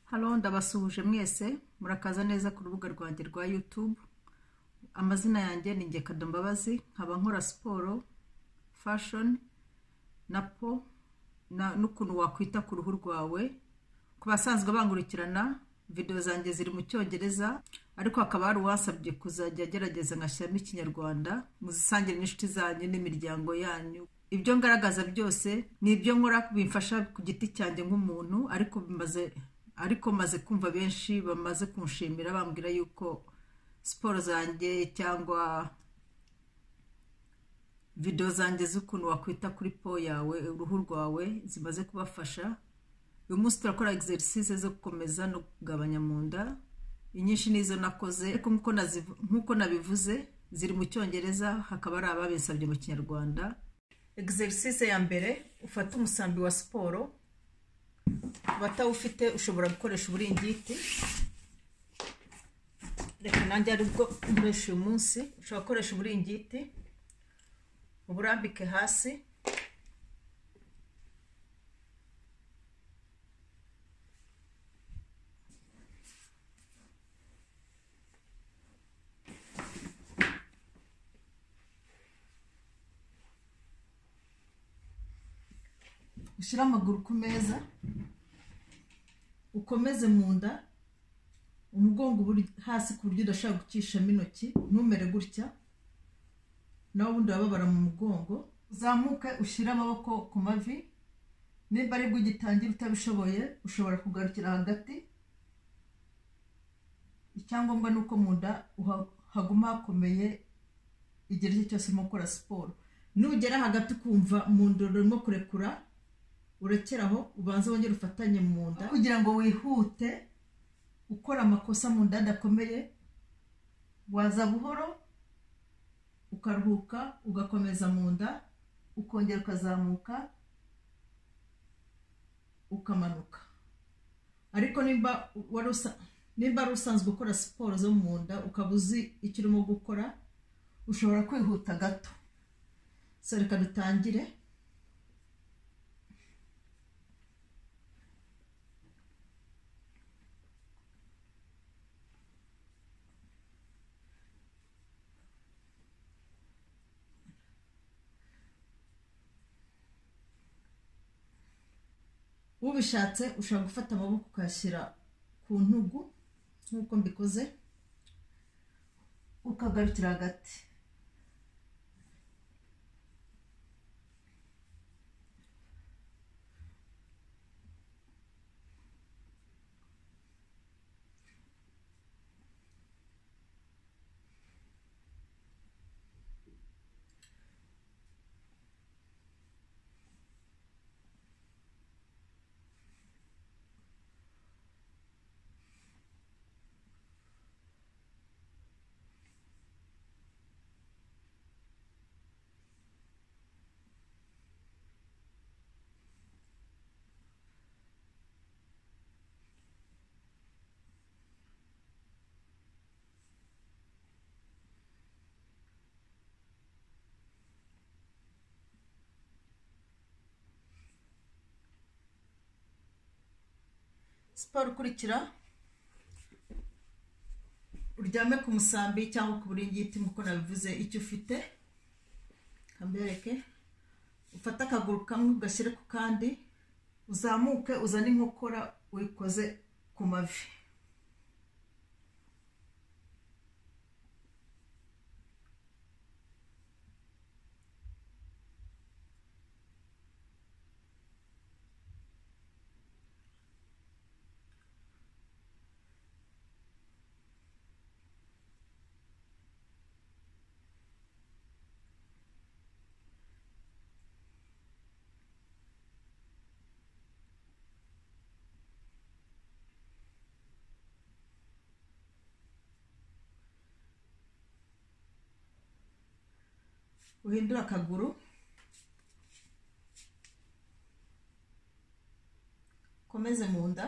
halo ndabasuhuje mwese murakaza neza ku rubuga rwanjye rwa yutube amazina yanjye ni ngekado mbabazi nkaba nkora siporo fashoni na po na- n'ukuntu wakwita ku ruhu rwawe ku basanzwe bangurikirana videwo zanjye ziri mu cyongereza ariko hakaba hari uwasabye kuzajya agerageza ngashyiramo ikinyarwanda muzisangire n'inshuti zanyu n'imiryango yanyu ibyo ngaragaza byose ni ibyo nkora bimfasha ku giti cyanjye nk'umuntu ariko bimaze ariko maze kumva benshi bamaze kunshimira bambwira yuko siporo zanjye cyangwa videwo zanjye z'ukuntu wakwita kuri po yawe uruhu rwawe zimaze kubafasha uyu munsi turakora egiserise zo gukomeza no kugabanya mu nda inyinshi nizo nakoze ariko nk'uko nazivu- nk'uko nabivuze ziri mu cyongereza hakaba hari ababinsabye mu kinyarwanda egiserise ya mbere ufata umusambi wa siporo ku batawufite ushobora gukoresha uburingiti reka nanjye aribwo nkoresha uyu munsi ushobora gukoresha uburingiti uburambike hasi ushyire amaguru ku meza ukomeze mu nda umugongo uburi- hasi ku buryo udashobora gucishamo intoki ntumere gutya nawe ubundi wababara mu mugongo uzamuke ushyire amaboko ku mavi nimba aribwo ugitangira utabishoboye ushobora kugarukira hagati icyangombwa ni uko mu nda uha- haguma hakomeye igihe icyo cyose urimo gukora siporo nugera hagati ukumva mu nda urimo kurekura urekeraho ubanze wongere ufatanye mu nda kugira ngo wihute ukora amakosa mu nda adakomeye waza buhoro ukaruhuka ugakomeza mu nda ukongera ukazamuka ukamanuka ariko nimba wari usa- nimba ari usanzwe ukora siporo zo mu nda ukaba uzi icyo urimo gukora ushobora kwihuta gato so reka dutangire ubishatse ushobora gufata amaboko ukayashyira ku ntugu nk'uko mbikoze ukagarukira hagati siporo ikurikira uryame ku musambi cyangwa ku buringiti nk'uko nabivuze icyo ufite kambereke ufate akaguru kamwe ugashyire ku kandi uzamuke uzane inkokora uyikoze ku mavi uhindure akaguru ukomeze mu nda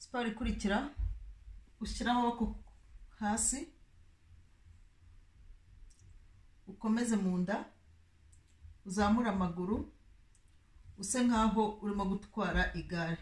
siporo ikurikira ushyiraho amaboko hasi ukomeze mu nda uzamure amaguru use nkaho urimo gutwara igare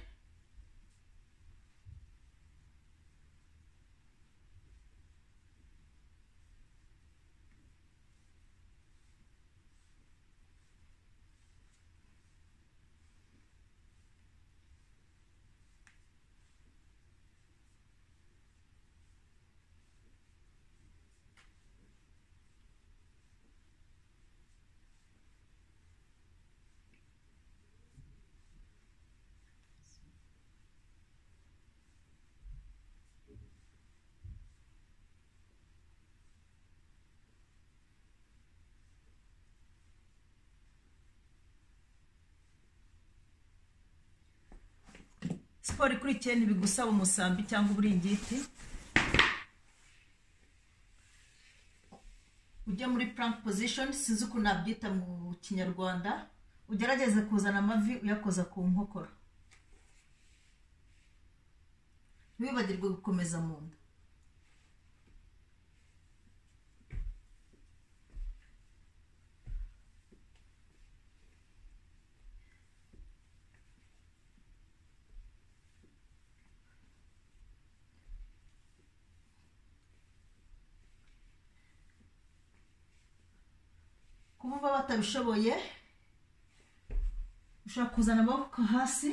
siporo ikurikiye ntibigusaba umusambi cyangwa uburingiti ujya muri purank pozishoni sinzi ukuntu nabyita mu kinyarwanda ugerageze kuzana amavi uyakoza ku nkokora ntiwibagirwe gukomeza mu nda kubumva batabishoboye ushobora kuzana amaboko hasi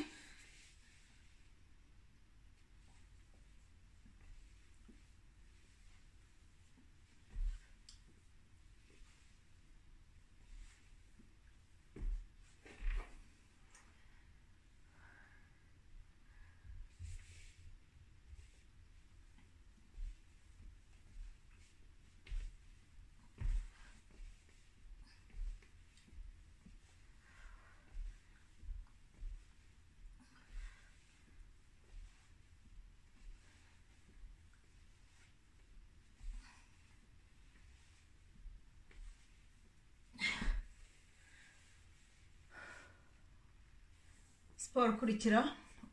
siporo ukurikira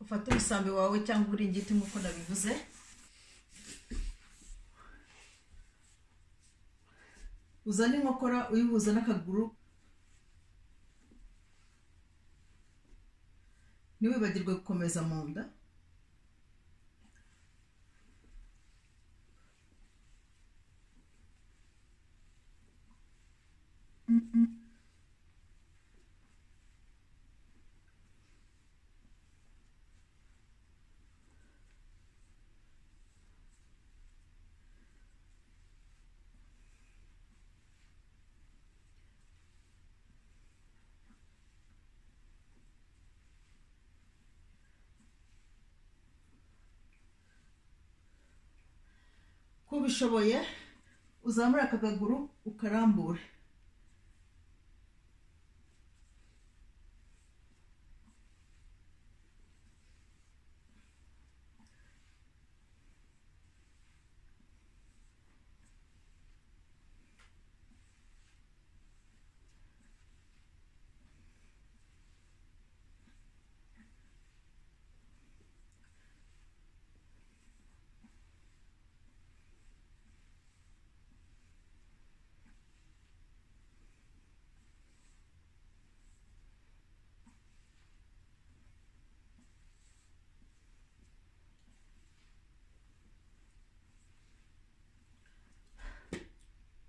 ufate umusambi wawe cyangwa uburingiti nk'uko nabivuze uzane inkokora uyihuza n'akaguru ntiwibagirwe gukomeza mu nda kubishoboye uzamure aka kaguru ukarambure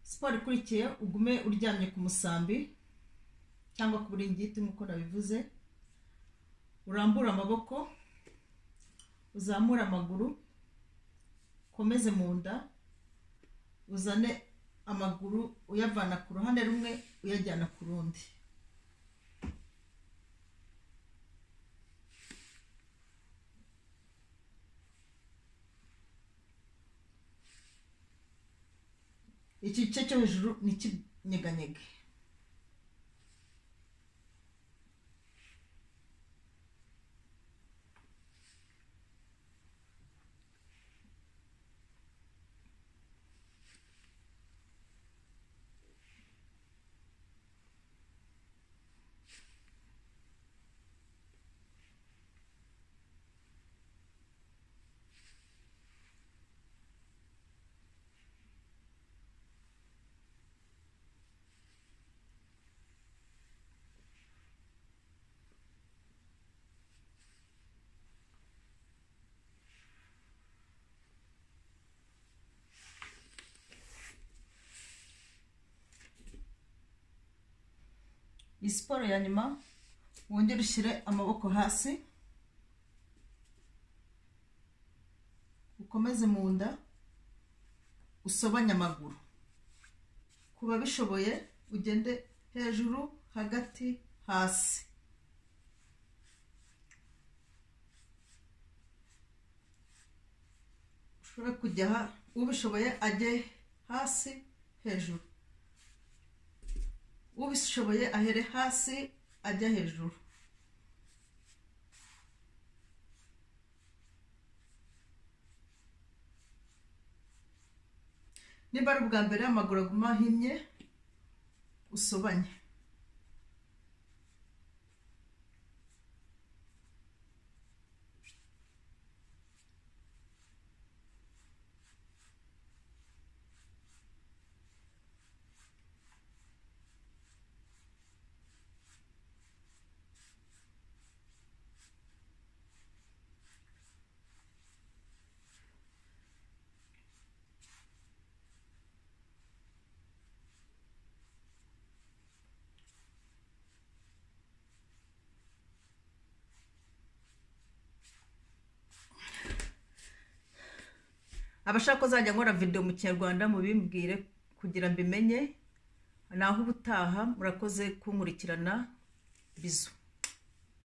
siporo ikurikiye ugume uryamye ku musambi cyangwa ku buringiti nk'uko nabivuze urambure amaboko uzamure amaguru ukomeze mu nda uzane amaguru uyavana ku ruhande rumwe uyajyana ku rundi iki gice cyo hejuru ni ikinyeganyega iyi siporo ya nyuma wongere ushyire amaboko hasi ukomeze mu nda usobanye amaguru ku babishoboye ugende hejuru hagati hasi ushobora kujya ubishoboye ajye hasi hejuru ubishoboye ahere hasi ajya hejuru niba ari ubwa mbere amaguru aguma ahinnye usobanye abashaka ko zajya nkora videwo mu kinyarwanda mubimbwire kugira mbimenye naho ubutaha murakoze kunkurikirana bizu